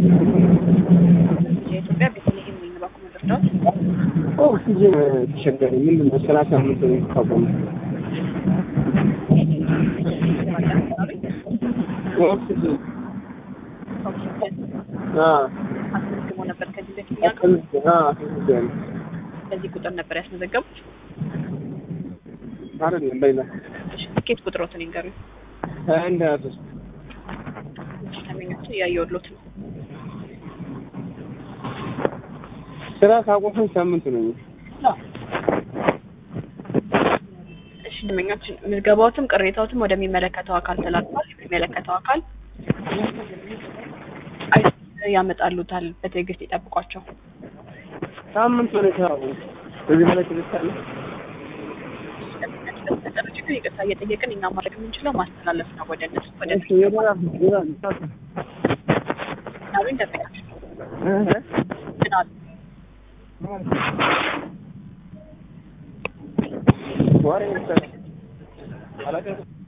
የኢትዮጵያ ቤተልሔም ወይን ባንክ መረዳት ኦክሲጅን ተቸገረ። ምንድን ነው ሰላሳ አምስት ነው የተቋቋመ ኦክሲጅን አስመዝግቦ ነበር ከዚህ በፊት እኛ ጋር አስመዝግበን በዚህ ቁጥር ነበር ያስመዘገቡት። አይደለም በሌላ እሺ፣ ትኬት ቁጥሮትን ይንገሩኝ። ሀያ አንድ ሀያ ሶስት ተመኞችን እያየሁሎት ነው። ስራ ካቆመን ሳምንት ነው። እሺ ደንበኞችን ምዝገባዎትም ቅሬታዎትም ወደሚመለከተው አካል ተላልፏል። የሚመለከተው አካል አይ ያመጣሉታል። በትዕግስት ይጠብቋቸው። ሳምንት ነው የሰራው። በዚህ በላይ ትልሳለ በተፈጠረ ችግር ይቅርታ እየጠየቅን እኛ ማድረግ የምንችለው ማስተላለፍ ነው ወደ እነሱ ወደ ናሉኝ ደንበኞች ምን አሉ? ወሬ